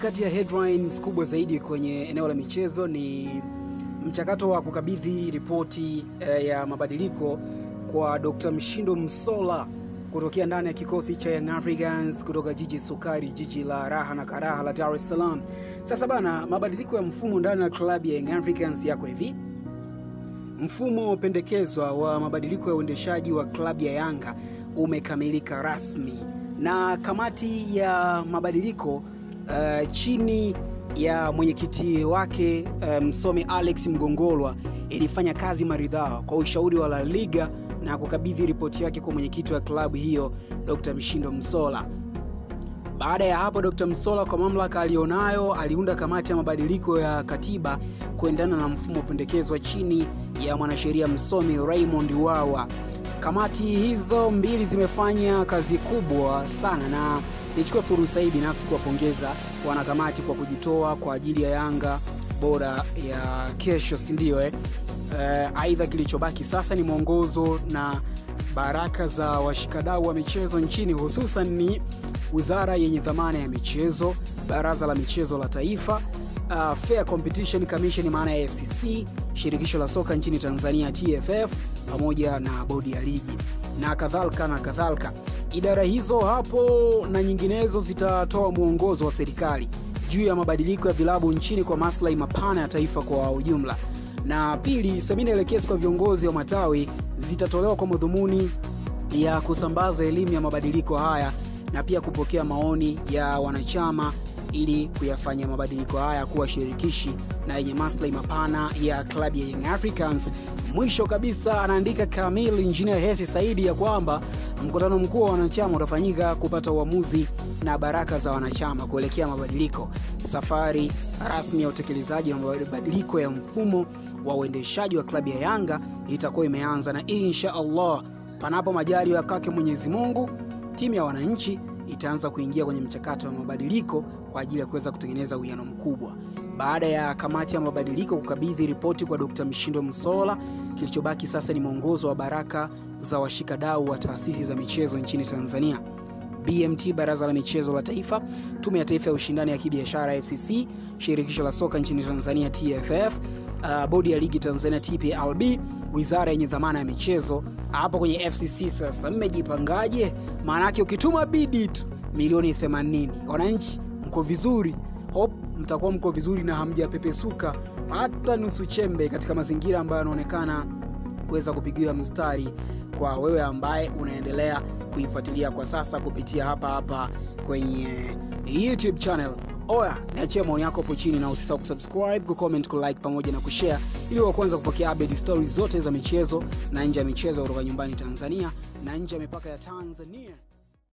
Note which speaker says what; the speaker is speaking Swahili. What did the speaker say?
Speaker 1: kati ya headlines kubwa zaidi kwenye eneo la michezo ni mchakato wa kukabidhi ripoti eh, ya mabadiliko kwa Dr. Mshindo Msola kutokea ndani ya kikosi cha Young Africans kutoka jiji sukari, jiji la raha na karaha la Dar es Salaam. Sasa bana, mabadiliko ya mfumo ndani ya klabu ya Young Africans yako hivi. Mfumo pendekezwa wa mabadiliko ya uendeshaji wa klabu ya Yanga umekamilika rasmi na kamati ya mabadiliko uh, chini ya mwenyekiti wake uh, msomi Alex Mgongolwa ilifanya kazi maridhawa kwa ushauri wa La Liga na kukabidhi ripoti yake kwa mwenyekiti wa klabu hiyo Dr. Mshindo Msola. Baada ya hapo, Dr. Msola kwa mamlaka aliyonayo aliunda kamati ya mabadiliko ya katiba kuendana na mfumo pendekezwa chini ya mwanasheria msomi Raymond Wawa. Kamati hizo mbili zimefanya kazi kubwa sana, na nichukue fursa hii binafsi kuwapongeza wanakamati kwa kujitoa kwa ajili ya Yanga bora ya kesho, si ndio eh? Uh, aidha kilichobaki sasa ni mwongozo na baraka za washikadau wa michezo nchini, hususan ni wizara yenye dhamana ya michezo, baraza la michezo la taifa, uh, Fair Competition Commission maana ya FCC, shirikisho la soka nchini Tanzania TFF, pamoja na bodi ya ligi na kadhalika na kadhalika. Idara hizo hapo na nyinginezo zitatoa mwongozo wa serikali juu ya mabadiliko ya vilabu nchini kwa maslahi mapana ya taifa kwa ujumla na pili, semina elekezi kwa viongozi wa matawi zitatolewa kwa madhumuni ya kusambaza elimu ya mabadiliko haya na pia kupokea maoni ya wanachama ili kuyafanya mabadiliko haya kuwa shirikishi na yenye maslahi mapana ya klabu ya Young Africans. Mwisho kabisa, anaandika Kamil Engineer Hersi Saidi ya kwamba mkutano mkuu wa wanachama utafanyika kupata uamuzi na baraka za wanachama kuelekea mabadiliko. Safari rasmi ya utekelezaji wa mabadiliko ya mfumo wa uendeshaji wa klabu ya Yanga itakuwa imeanza na insha Allah, panapo majaliwa ya kwake Mwenyezi Mungu, timu ya wananchi itaanza kuingia kwenye mchakato wa mabadiliko kwa ajili ya kuweza kutengeneza uwiano mkubwa. Baada ya kamati ya mabadiliko kukabidhi ripoti kwa Dr. Mshindo Msola, kilichobaki sasa ni mwongozo wa baraka za washikadau wa taasisi za michezo nchini Tanzania. BMT, Baraza la Michezo la Taifa, Tume ya Taifa ya Ushindani ya Kibiashara FCC, Shirikisho la Soka nchini Tanzania TFF, uh, Bodi ya Ligi Tanzania TPLB, Wizara yenye dhamana ya michezo. Hapo kwenye FCC sasa mmejipangaje? Maanake ukituma bidi tu milioni 80, wananchi mko vizuri, hope mtakuwa mko vizuri na hamjapepesuka hata nusu chembe katika mazingira ambayo yanaonekana kuweza kupigiwa mstari kwa wewe ambaye unaendelea kuifuatilia kwa sasa kupitia hapa hapa kwenye YouTube channel. Oya, niachie maoni yako hapo chini na usisahau kusubscribe, kucomment, kulike pamoja na kushare ili wa kwanza kupokea update stories zote za michezo na nje ya michezo kutoka nyumbani Tanzania na nje ya mipaka ya Tanzania.